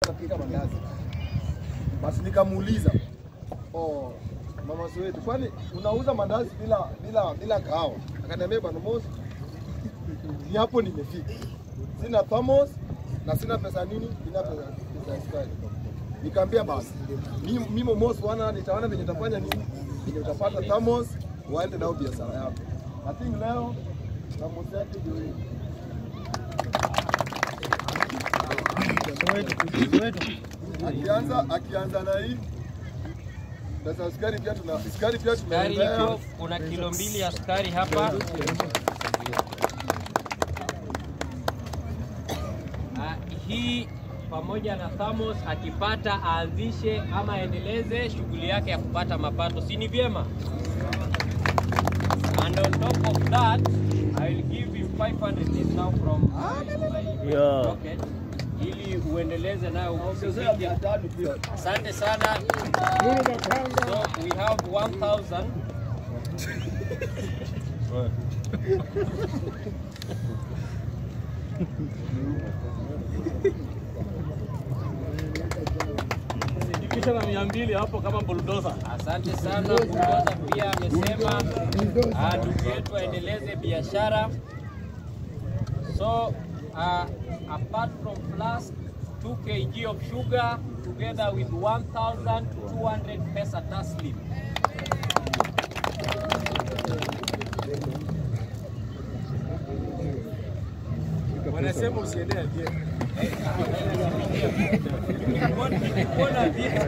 napika mandazi. Basi nikamuuliza oh, mama Soweto, kwani unauza mandazi bila bila bila kahawa? Akaniambia bwana Mosi, ni hapo nimefika, sina thermos na sina pesa nini, sina pesa pesa ya sukari. Nikamwambia basi mimi mimi Mosi wana nitaona venye utafanya nini, venye utapata thermos waende nao biashara yako. I think leo thermos yake ndio hii. Akianza akianza na hii sasa sukari pia tuna sukari pia Sukari tumeendea iko, kuna kilo mbili ya sukari hapa. Ah, hii pamoja na Thamos akipata aanzishe ama aendeleze shughuli yake ya kupata mapato, si ni vyema? And on top of that, I will give him 500 this now from my Yeah. pocket ili uendeleze nayo ukusaidia. Asante sana. So we have 1000 Kisha na mia mbili hapo kama bulldozer. Asante sana. Bulldozer pia amesema ah, ndugu yetu aendeleze biashara. So uh, apart from plus 2 kg of sugar together with 1200 pesa taslim. Wanasema usiendee ajira. Mbona vile?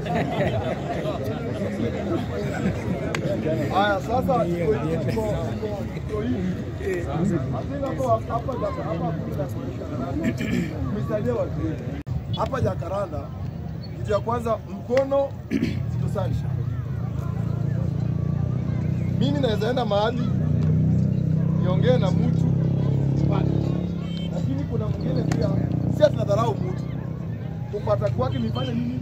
Haya, sasa iko hivi, iko iko iko hivi. Hakuna hapo hapa jaka hapa kuna kumsaidia watu wetu. Hapa Jakaranda, kitu ya kwanza mkono zitusanisha. Mimi naweza enda mahali niongee na mtu pale, lakini kuna mwingine pia, si tunadharau mtu kupata kwake nifanye nini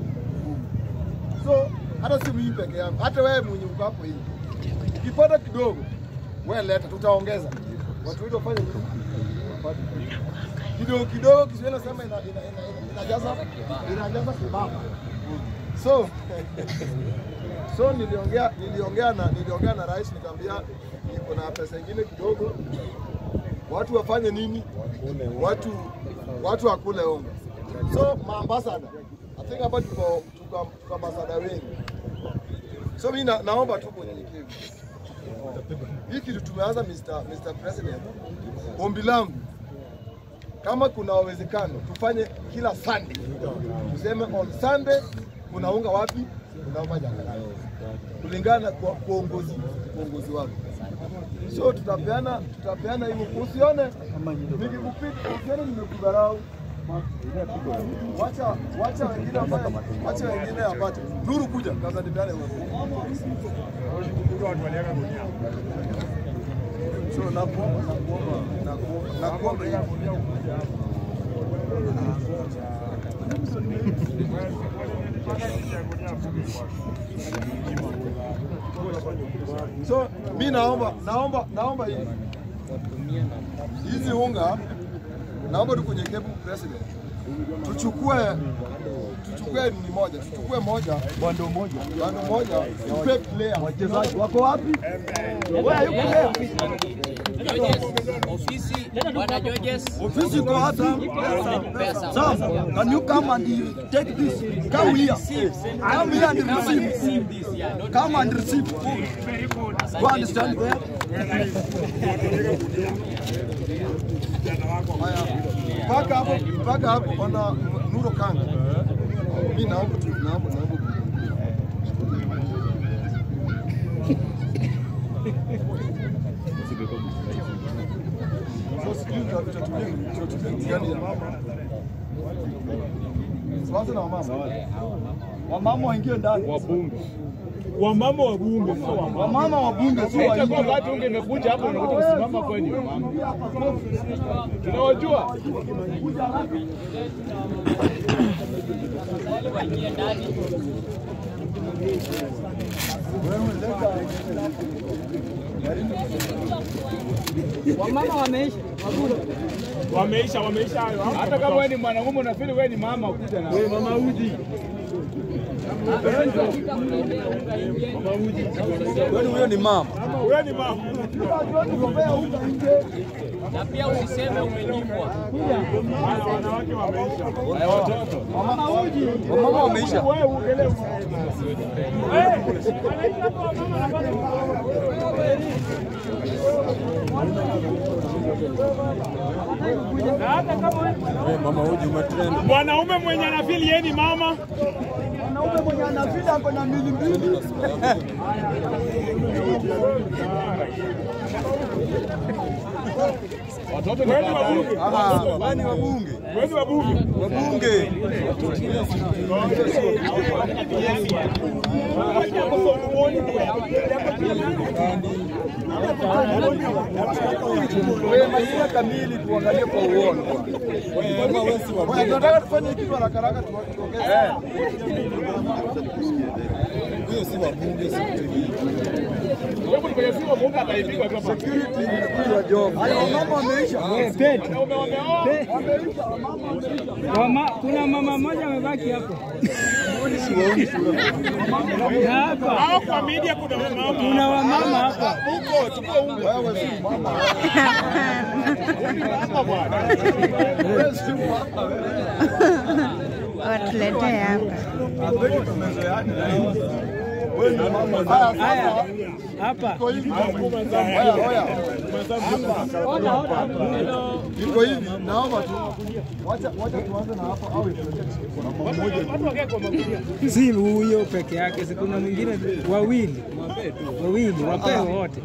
So hata si mimi peke yangu, hata wewe mwenye uko hapo hivi, ukipata kidogo wewe leta, tutaongeza watu wetu wafanye nini? Wapate. kidogo kidogo. Kiswahili nasema ina, ina, ina, ina, inajaza inajaza kibaba. So so niliongea niliongea na niliongea na rais nikamwambia niko na pesa ingine kidogo, watu wafanye nini? Watu watu wakule unga. So maambasada, I think hapa tuko tuko tuko ambasada wengi. So mimi na, naomba tu kwa unyenyekevu. Hii kitu tumeanza Mr. Mr. President. Ombi langu kama kuna uwezekano tufanye kila Sunday. Tuseme on Sunday kuna unga wapi? Kuna unga Jakaranda. Kulingana na kwa uongozi uongozi wako. So tutapeana tutapeana hiyo, usione nikikupita, usione nimekudharau. Wacha wacha wengine wapate, wacha wengine wapate. Nuru kuja kaza nipeane wewe. So nakuomba nakuomba nakuomba nakuomba hivi. So mi naomba naomba naomba hivi hizi unga, naomba tu kwenye kebu president tuchukue tuchukue ni moja tuchukue moja bando moja bando moja tupe player wachezaji wako wapi? Wewe yuko leo Judges, ofisi bwana Judges. Ofisi iko hapa. Pesa. Sir, can you come and take this? Come here. Come here and receive. Receive this, yeah. Don't Come and receive. Go and stand there. Haya, mpaka hapo mpaka hapo bwana Nuro Kanga, mi naomba tu naomba naomba So sijui tuta- tutatumia tutatumia kitu gani ya mama. Tuanze na wamama. Wamama waingie ndani. Wamama wa bunge sio wamama. Wamama wa bunge sio Itakuwa waingie. wakati unge imekuja hapo unakuja kusimama kwani wamama. Tunawajua. waingie ndani. Wamama wameisha. Wameisha, wameisha hayo. Hata kama wewe ni mwanaume unafili wewe ni mama ukuja na. Wewe mama uji. Kwani huyo ni mama? Wewe ni mama. Na pia usiseme umenyimwa. Haya, wanawake wameisha. Haya watoto. Wamama wameisha. Wewe uongelee. Mama uji umetrend. Mwanaume mwenye anafili yeye ni mama. Mwanaume mwenye anafida ako na mili mbili. Watoto ni Wewe ni wabunge. Ah, wewe ni wabunge. Wewe ni wabunge. Wabunge. Wewe majina kamili tuangalie kwa uono. Bwana, tunataka tufanye kitu haraka haraka tu- tuongeze. Huyo si wabunge, si Wewe ni kwenye simu Mungu ataipigwa tu hapa. security ni wa job. Haya wamama wameisha. Pete. Wanaume wameoa. Wama, kuna mama mmoja amebaki hapo. Na hapa Hao kwa media kuna mama. kuna wamama hapa. Huko chukua unga. Wewe si mama. Hapa bwana. Wewe si mama. watuletee hapa. Haya, Haya, sasa hapa. iko hivi. Oya, oya. Iko hivi, naomba tu. Wacha wacha tuanze na hapa au Watu wakae kwa magunia. Si huyo peke yake, si kuna mwingine wawili. Wawili, wapewe wote.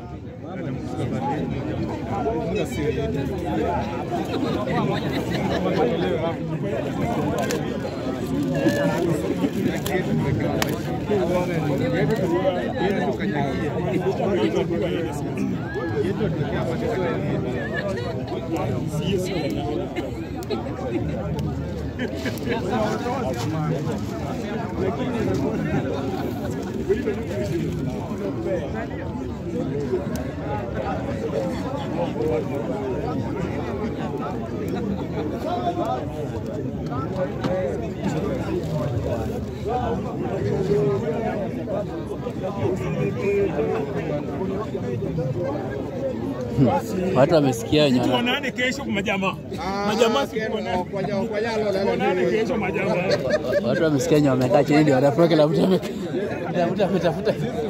Watu wamesikia wenye wana- Tuonane kesho kwa majamaa. Majamaa si tuonane. Tuonane kesho majamaa. watu wamesikia wenye wamekaa chini ndio wanafurahi, kila mtu ame- kila mtu ametafuta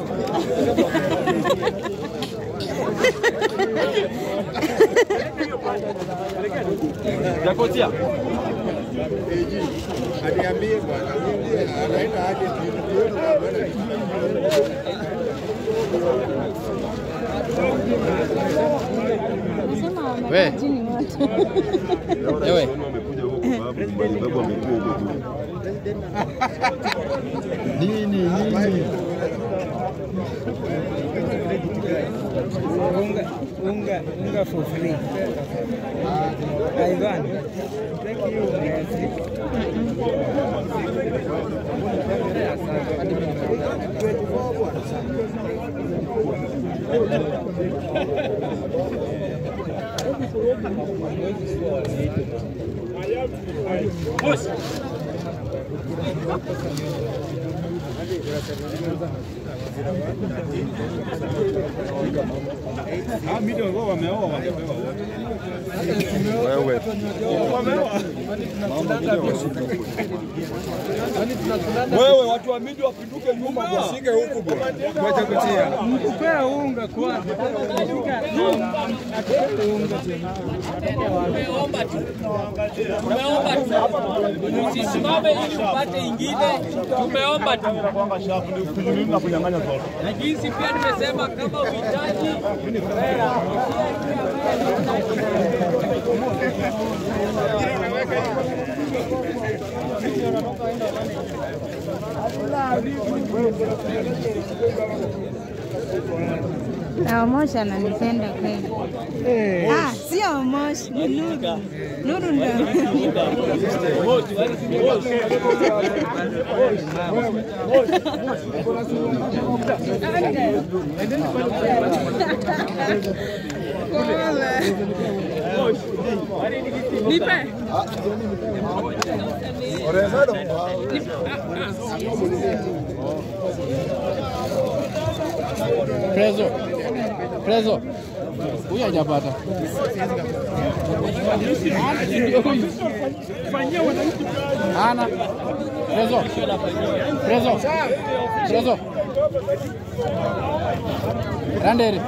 Jakotia. we ewe Unga, unga, unga for free. Ivan, thank you. Merci. Ah, mimi ndio wao wameoa wangepewa wote. Wewe. Wewe watu wa midi wapinduke nyuma wasige huku bwana. Ngoja kutia. Mkupea unga kwanza. Katika atupee unga tena. Tumeomba tu, tumeomba tu, usisimame ili upate ingine. Tumeomba tu, na jinsi pia nimesema kama uhitaji Na Omosh ananipenda kweli. Ah, sio Omosh, ni Nuru. Nuru ndio ananipenda. Orezado. Prezo. Prezo. Huyu hajapata. Ana. Prezo. Prezo. Prezo. Randere.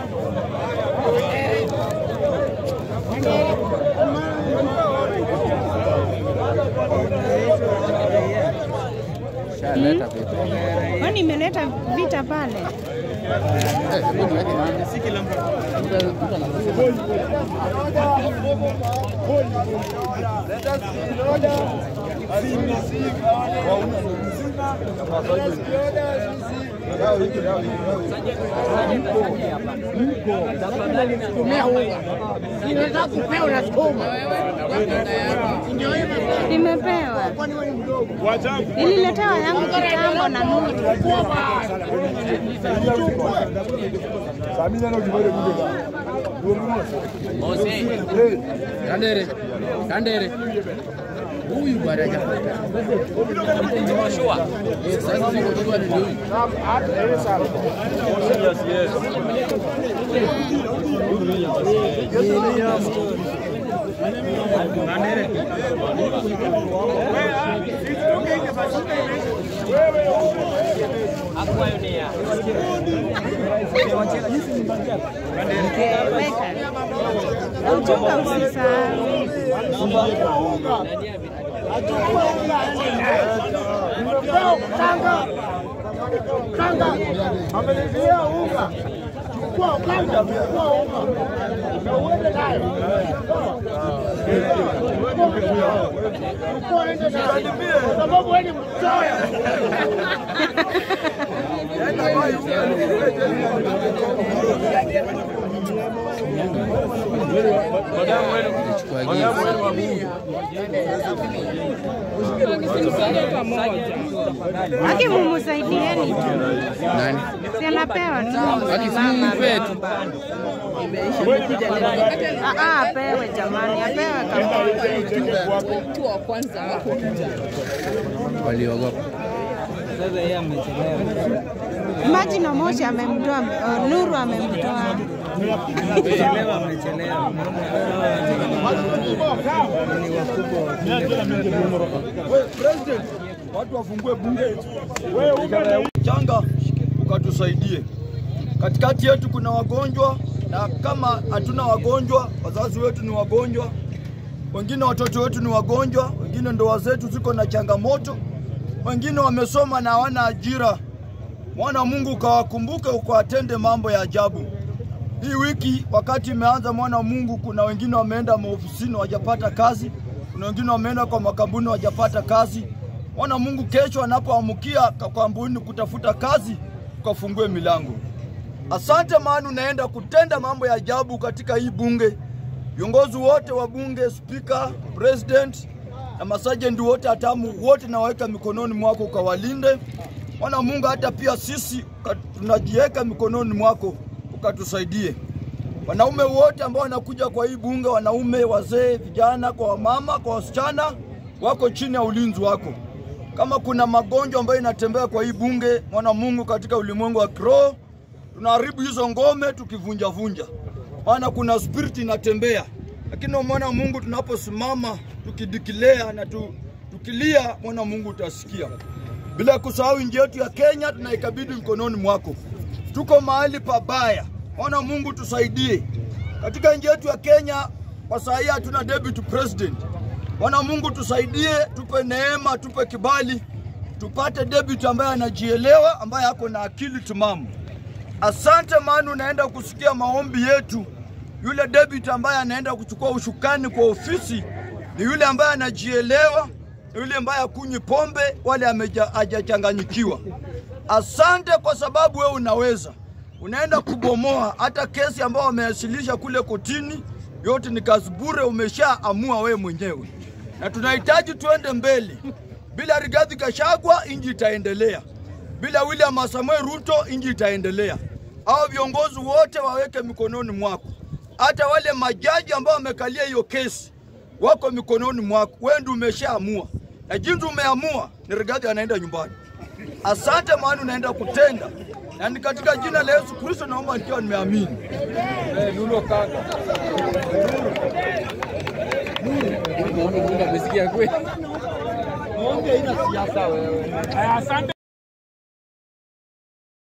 Shaleta vipi? Kwani nimeleta vita pale? Eh, hebu niweke nani? Mtu- mtu anasema. Nimepewa. Nililetewa yangu kitambo na Nuru. Samina na kibale kuja. Kandere. Kandere. Huyu bwana hajapata. Eh, sasa siko jua ni huyu. Weka. Uchunga usisahau. Amelizia unga. Chukua ukanda, chukua unga. Na uende nayo. Chukua ende nayo. Kwa sababu wewe ni mchoyo. Chukua gift. Haki mumusaidieni tu. Nani? Si anapewa tu. Haki si mpe tu. Ah, ah, apewe jamani, apewe kabisa. Waliogopa. Sasa yeye amechelewa. Imagine Omosh amemtoa, uh, Nuru amemtoa. Amechelewa, amechelewa. We, President, watu wafungue bunge changa ukatusaidie. Katikati yetu kuna wagonjwa, na kama hatuna wagonjwa, wazazi wetu ni wagonjwa, wengine watoto wetu ni wagonjwa, wengine ndoa zetu ziko na changamoto, wengine wamesoma na hawana ajira. Mwana wa Mungu ukawakumbuke, ukawatende mambo ya ajabu. Hii wiki wakati imeanza, mwana wa Mungu, kuna wengine wameenda maofisini wajapata kazi, kuna wengine wameenda kwa makambuni wajapata kazi. Mwana wa Mungu, kesho anapoamkia kwa kampuni kutafuta kazi, ukafungue milango. Asante, maana unaenda kutenda mambo ya ajabu katika hii bunge. Viongozi wote wa bunge, spika, president na masajenti wote hatamu wote nawaweka mikononi mwako ukawalinde. Mwana Mungu, hata pia sisi uka- tunajiweka mikononi mwako ukatusaidie. Wanaume wote ambao wanakuja kwa hii bunge, wanaume, wazee, vijana, kwa wamama, kwa wasichana, wako chini ya ulinzi wako. Kama kuna magonjwa ambayo inatembea kwa hii bunge, mwana Mungu, katika ulimwengu wa kiroho, tunaharibu hizo ngome tukivunja vunja, maana kuna spirit inatembea. Lakini mwana Mungu, tunaposimama tukidikilea na tu, tukilia, mwana Mungu utasikia. Bila kusahau nchi yetu ya Kenya tunaikabidhi mkononi mwako. Tuko mahali pabaya, mwana Mungu tusaidie katika nchi yetu ya Kenya. Kwa saa hii hatuna deputy president. Bwana Mungu tusaidie, tupe neema, tupe kibali, tupate deputy ambaye anajielewa, ambaye ako na akili timamu. Asante, maana unaenda kusikia maombi yetu. Yule deputy ambaye anaenda kuchukua ushukani kwa ofisi ni yule ambaye anajielewa, ni yule ambaye akunywi pombe wale ameja- hajachanganyikiwa. Asante kwa sababu wewe unaweza. unaenda kubomoa hata kesi ambayo wamewasilisha kule kotini, yote ni kazi bure, umeshaamua wewe mwenyewe, na tunahitaji tuende mbele. Bila Rigathi Gachagua inji itaendelea, bila William Samoei Ruto inji itaendelea. Hao viongozi wote waweke mikononi mwako, hata wale majaji ambao wamekalia hiyo kesi wako mikononi mwako. Wewe ndio umeshaamua, na jinsi umeamua ni Rigathi anaenda nyumbani. Asante, maana unaenda kutenda, na ni katika jina la Yesu Kristo naomba nikiwa nimeamini. Eh, Lulo kaka. Amesikia kweli. Muonge ina siasa wewe. Asante.